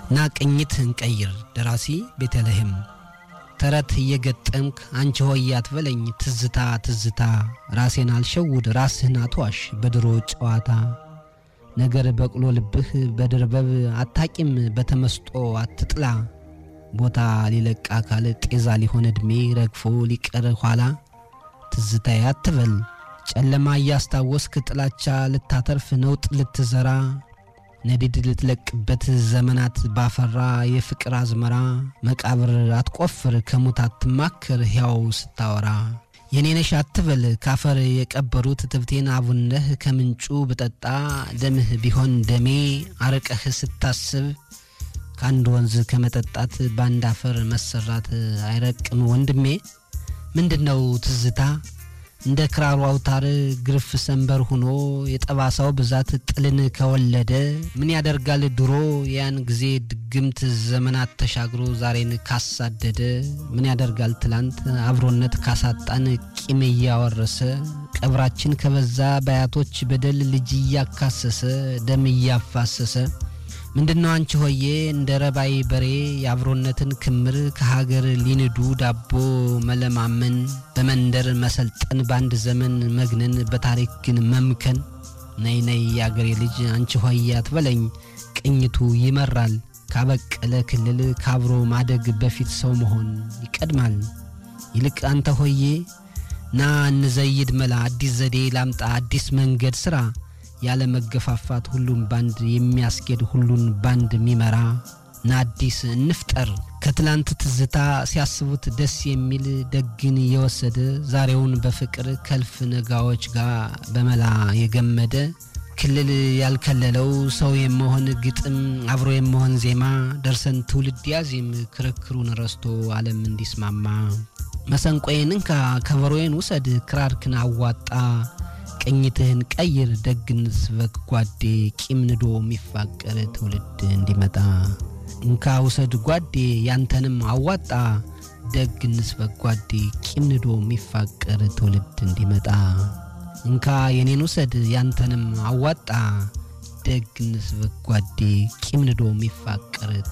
ና ቅኝት እንቀይር ደራሲ ቤተልሔም ተረት እየገጠምክ አንቺ ሆይ አትበለኝ ትዝታ ትዝታ ራሴን አልሸውድ ራስህን አትዋሽ በድሮ ጨዋታ ነገር በቅሎ ልብህ በድርበብ አታቂም በተመስጦ አትጥላ ቦታ ሊለቅ አካል ጤዛ ሊሆን ዕድሜ ረግፎ ሊቀር ኋላ ትዝታዬ አትበል ጨለማ እያስታወስክ ጥላቻ ልታተርፍ ነውጥ ልትዘራ ነዲድ ልትለቅበት ዘመናት ባፈራ የፍቅር አዝመራ መቃብር አትቆፍር ከሙት አትማክር ሕያው ስታወራ የኔነሽ አትበል ካፈር የቀበሩት ትብቴን አቡነህ ከምንጩ ብጠጣ ደምህ ቢሆን ደሜ አርቀህ ስታስብ ከአንድ ወንዝ ከመጠጣት በአንድ አፈር መሰራት አይረቅም ወንድሜ ምንድነው ትዝታ እንደ ክራሩ አውታር ግርፍ ሰንበር ሆኖ የጠባሳው ብዛት ጥልን ከወለደ ምን ያደርጋል ድሮ ያን ጊዜ ድግምት ዘመናት ተሻግሮ ዛሬን ካሳደደ ምን ያደርጋል ትላንት አብሮነት ካሳጣን ቂም እያወረሰ ቀብራችን ከበዛ በአያቶች በደል ልጅ እያካሰሰ ደም እያፋሰሰ ምንድነው አንቺ ሆዬ እንደ ረባይ በሬ የአብሮነትን ክምር ከሀገር ሊንዱ ዳቦ መለማመን በመንደር መሰልጠን በአንድ ዘመን መግነን በታሪክ ግን መምከን ነይ ነይ የአገሬ ልጅ አንቺ ሆዬ አትበለኝ ቅኝቱ ይመራል ካበቀለ ክልል ካብሮ ማደግ በፊት ሰው መሆን ይቀድማል ይልቅ አንተ ሆዬ ና እንዘይድ መላ አዲስ ዘዴ ላምጣ አዲስ መንገድ ስራ ያለ መገፋፋት ሁሉን ባንድ የሚያስኬድ ሁሉን ባንድ የሚመራ ና አዲስ እንፍጠር ከትላንት ትዝታ ሲያስቡት ደስ የሚል ደግን የወሰደ ዛሬውን በፍቅር ከልፍ ነጋዎች ጋር በመላ የገመደ ክልል ያልከለለው ሰው የመሆን ግጥም አብሮ የመሆን ዜማ ደርሰን ትውልድ ያዚም ክርክሩን ረስቶ ዓለም እንዲስማማ መሰንቆዬን እንካ ከበሮዬን ውሰድ ክራርክን አዋጣ ቅኝትህን ቀይር ደግነት ስበክ ጓዴ ቂም ንዶ የሚፋቀር ትውልድ እንዲመጣ እንካ ውሰድ ጓዴ ያንተንም አዋጣ ደግነት ስበክ ጓዴ ቂም ንዶ የሚፋቀር ትውልድ እንዲመጣ እንካ የኔን ውሰድ ያንተንም አዋጣ ደግነት ስበክ ጓዴ ቂም ንዶ የሚፋቀር